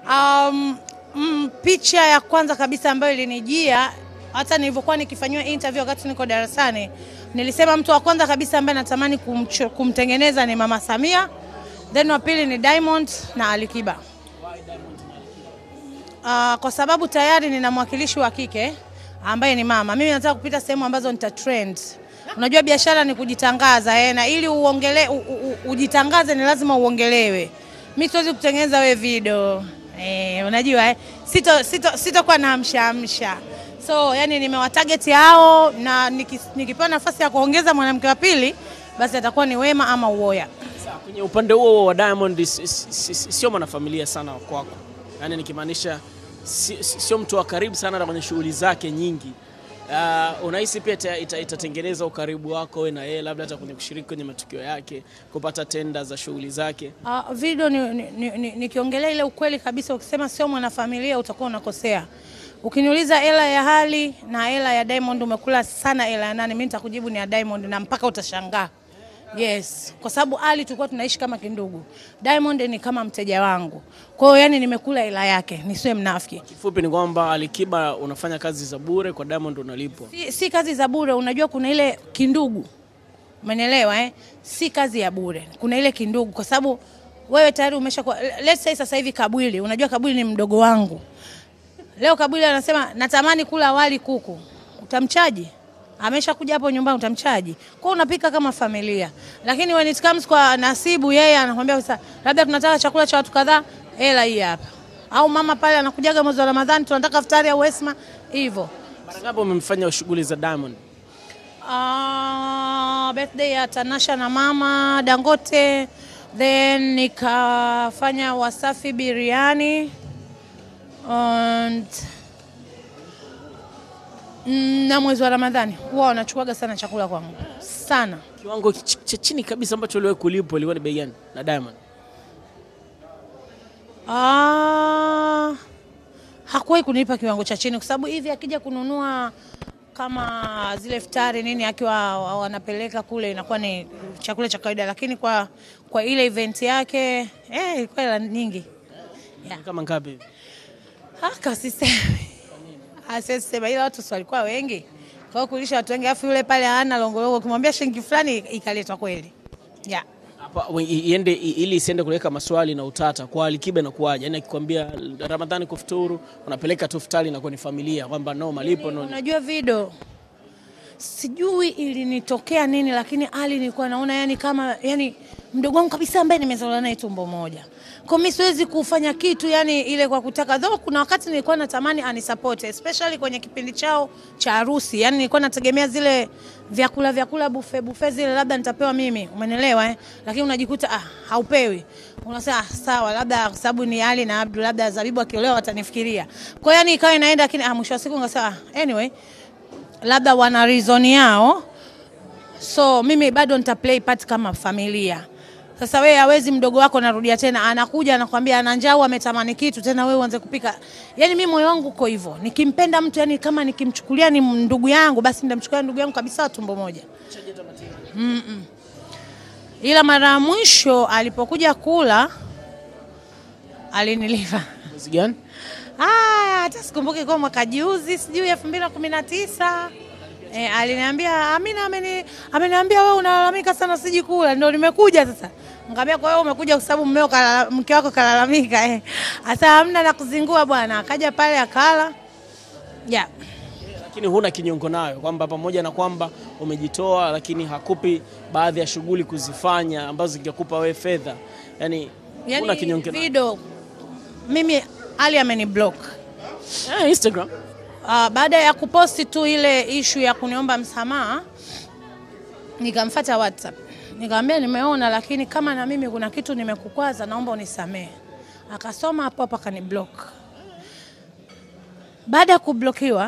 Um, mm, picha ya kwanza kabisa ambayo ilinijia hata nilivyokuwa nikifanyiwa interview wakati niko darasani, nilisema mtu wa kwanza kabisa ambaye natamani kumcho, kumtengeneza ni Mama Samia, then wa pili ni Diamond na Alikiba. Uh, kwa sababu tayari nina mwakilishi wa kike ambaye ni mama. Mimi nataka kupita sehemu ambazo nita trend. Unajua biashara ni kujitangaza eh, na ili uongele, u, u, ujitangaze ni lazima uongelewe. Mimi siwezi kutengeneza we video eh, unajua eh, sito sito sitokuwa na amsha amsha. So yani nimewatarget hao na niki- nikipewa nafasi ya kuongeza mwanamke wa pili basi atakuwa ni Wema ama Uwoya. Sawa, kwenye upande huo wa Diamond si- si- si- sio mwanafamilia sana kwako, yaani nikimaanisha si- si- sio mtu wa karibu sana na kwenye shughuli zake nyingi. Uh, unahisi pia ita- ita- itatengeneza ukaribu wako wewe na yeye, labda hata kwenye kushiriki kwenye matukio yake, kupata tenda za shughuli zake? Uh, video nikiongelea ni, ni, ni, nikiongelea ile ukweli kabisa, ukisema sio mwanafamilia utakuwa unakosea. Ukiniuliza hela ya Hali na hela ya Diamond, umekula sana hela ya nani? Mimi nitakujibu ni ya Diamond na mpaka utashangaa. Yes, kwa sababu Ali tulikuwa tunaishi kama kindugu. Diamond ni kama mteja wangu. Kwa hiyo yani nimekula hela yake, nisiwe mnafiki. Kifupi ni kwamba Alikiba unafanya kazi za bure, kwa Diamond unalipwa. Si, si kazi za bure, unajua kuna ile kindugu. Umenielewa eh? Si kazi ya bure. Kuna ile kindugu kwa sababu wewe tayari umesha kwa, let's say sasa hivi Kabwili, unajua Kabwili ni mdogo wangu. Leo Kabwili anasema natamani kula wali kuku. Utamchaji? Ameshakuja hapo nyumbani utamchaji. Kwa hiyo unapika kama familia. Lakini when it comes kwa Nasibu yeye anakuambia sasa labda tunataka chakula cha watu kadhaa, hela hii hapa. Au mama pale anakujaga mwezi wa Ramadhani tunataka iftari au Esma hivyo. Mara ngapi umemfanya shughuli za Diamond? Ah, birthday ya Tanasha na mama Dangote, then nikafanya Wasafi biriani and Mm, na mwezi wa Ramadhani huwa wanachukuaga sana chakula kwangu sana. Kiwango ch- cha chini kabisa ambacho uliwahi kulipwa ilikuwa ni bei gani na Diamond? Ah, hakuwahi kunipa kiwango cha chini kwa sababu hivi akija kununua kama zile iftari nini akiwa wanapeleka kule inakuwa ni chakula cha kawaida, lakini kwa, kwa ile event yake eh, ilikuwa hela nyingi yeah. Kama ngapi hivi? Haka sisemi asiwezi sema, ila watu si walikuwa wengi, kwa hiyo kulisha watu wengi, alafu yule pale hana longolongo, ukimwambia shilingi fulani ikaletwa kweli yeah. Hapa we- i- iende i- ili isiende kuweka maswali na utata kwa Alikiba inakuwaje? Yaani akikwambia Ramadhani kufuturu unapeleka tu futari na ni familia kwamba no malipo no. Unajua video sijui ilinitokea nini, lakini Ali nilikuwa naona yani kama yani mdogo wangu kabisa ambaye nimezaliwa naye tumbo moja. Kwa mimi siwezi kufanya kitu yani ile kwa kutaka. Though kuna wakati nilikuwa natamani anisupport especially kwenye kipindi chao cha harusi. Yani nilikuwa nategemea zile vyakula vyakula buffet buffet zile labda nitapewa mimi. Umeelewa eh? Lakini unajikuta ah haupewi. Unasema ah, sawa labda kwa sababu ni Ali na Abdul labda Zabibu akiolewa watanifikiria. Kwa hiyo yani ikawa inaenda lakini ah, mwisho wa siku ngasema ah, anyway labda wana reason yao, so mimi bado nita play part kama familia. Sasa wewe hawezi mdogo wako, narudia tena, anakuja anakwambia ana njaa au ametamani kitu, tena wewe uanze kupika. Yani mimi moyo wangu uko hivyo, nikimpenda mtu, yani kama nikimchukulia ni ndugu yangu, basi nitamchukulia ndugu yangu kabisa wa tumbo moja. Mm-mm. Ila mara ya mwisho alipokuja kula aliniliva Mwezi gani? Ah, hata sikumbuki kwa mwaka juzi sijui elfu mbili na kumi na tisa e, aliniambia Amina ameni, ameniambia wewe unalalamika sana siji kula, ndio nimekuja sasa. Nikamwambia kwa hiyo umekuja kwa sababu mmeo kalala- mke wako kalalamika eh. Asa hamna la kuzingua bwana. Akaja pale akala. Yeah. Lakini huna kinyongo nayo kwamba pamoja na kwamba umejitoa, lakini hakupi baadhi ya shughuli kuzifanya ambazo zingekupa wewe fedha, yaani huna kinyongo nayo. video mimi Ali ameni block. Eh, Instagram Uh, baada ya kuposti tu ile ishu ya kuniomba msamaha nikamfata WhatsApp nikamwambia nimeona, lakini kama na mimi kuna kitu nimekukwaza, naomba unisamehe. Akasoma hapo hapo akaniblock. Baada ya kublokiwa,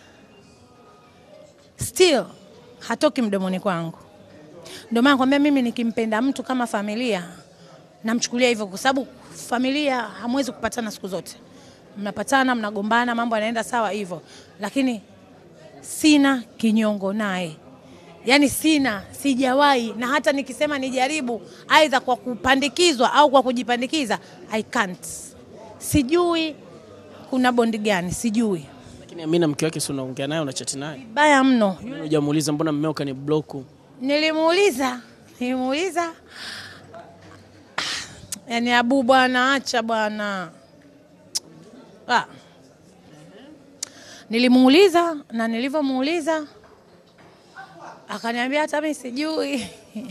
still hatoki mdomoni kwangu. Ndio maana nakwambia mimi nikimpenda mtu kama familia namchukulia hivyo, kwa sababu familia hamwezi kupatana siku zote, mnapatana, mnagombana, mambo yanaenda sawa hivyo, lakini sina kinyongo naye, yaani sina, sijawahi, na hata nikisema nijaribu, aidha kwa kupandikizwa au kwa kujipandikiza, I can't. sijui kuna bondi gani, sijui Lakini Amina mke wake si unaongea naye unachati naye? baya mno. Mbona hujamuuliza mbona mmeo kani block? Nilimuuliza, nilimuuliza yaani, Abu bwana, acha bwana. Ah. Nilimuuliza na nilivyomuuliza akaniambia hata mimi sijui.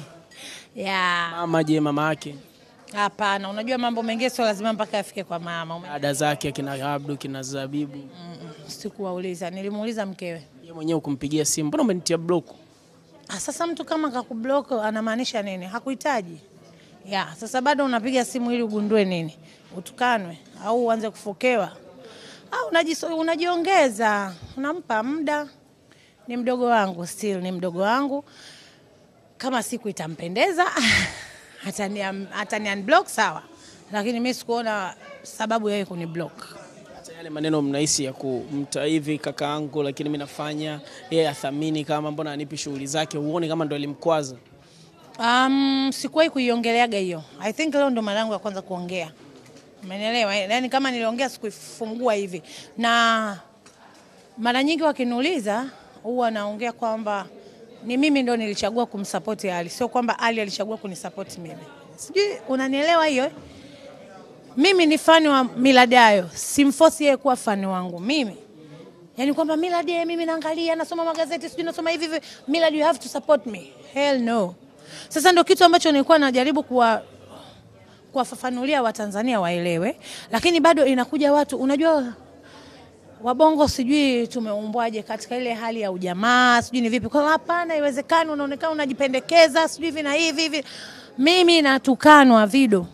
ya Mama je, mama yake? hapana, unajua mambo mengine sio lazima mpaka afike kwa mama. Ume- Dada zake akina Abdu, kina Zabibu. Mm-mm, Sikuwauliza, nilimuuliza mkewe. Yeye mwenyewe ukumpigia simu. Mbona umenitia block? Ah, Sasa mtu kama kakublock anamaanisha nini? Hakuhitaji. Ya, sasa bado unapiga simu ili ugundue nini? Utukanwe au uanze kufokewa au unajiso, unajiongeza, unampa muda. Ni mdogo wangu, still ni mdogo wangu. Kama siku itampendeza atani atani unblock sawa, lakini mimi sikuona sababu yeye kuniblock. Hata yale maneno mnahisi ya kumta hivi kakaangu, lakini mimi nafanya yeye athamini kama mbona anipi shughuli zake, uone kama ndo alimkwaza. Um, sikuwahi kuiongeleaga hiyo. I think leo ndo mara yangu ya kwanza kuongea. Umenielewa? Yaani kama niliongea sikuifungua hivi. Na mara nyingi wakiniuliza huwa naongea kwamba ni mimi ndo nilichagua kumsupport Ali, sio kwamba Ali alichagua kunisupport mimi. Sijui unanielewa hiyo? eh? Mimi ni fani wa Millard Ayo, simforce yeye kuwa fani wangu mimi. Yaani kwamba Millard yeye mimi naangalia nasoma magazeti sijui nasoma hivi hivi Millard you have to support me. Hell no. Sasa ndio kitu ambacho nilikuwa najaribu kuwa kuwafafanulia Watanzania waelewe, lakini bado inakuja watu, unajua wabongo sijui tumeumbwaje katika ile hali ya ujamaa, sijui ni vipi. Kwa hiyo hapana, iwezekani unaonekana unajipendekeza sijui hivi na hivi hivi. Mimi natukanwa video,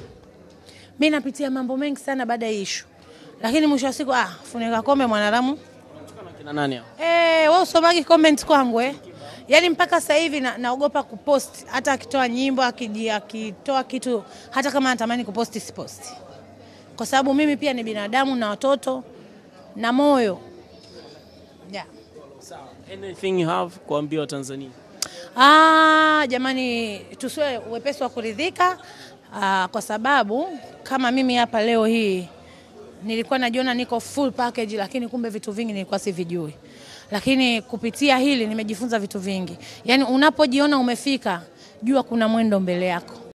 mi napitia mambo mengi sana baada ya ishu, lakini mwisho wa siku ah, funika kombe mwanadamu Kama kina nani hao? Eh, wewe usomagi comment kwangu eh? Yaani mpaka sasa hivi na, naogopa kupost hata akitoa nyimbo akiji, akitoa kitu hata kama anatamani kuposti siposti, kwa sababu mimi pia ni binadamu na watoto na moyo yeah. Sawa. Anything you have kuambia Watanzania? Ah, jamani tusiwe wepesi wa kuridhika ah, kwa sababu kama mimi hapa leo hii nilikuwa najiona niko full package, lakini kumbe vitu vingi nilikuwa sivijui, lakini kupitia hili nimejifunza vitu vingi. Yaani unapojiona umefika, jua kuna mwendo mbele yako.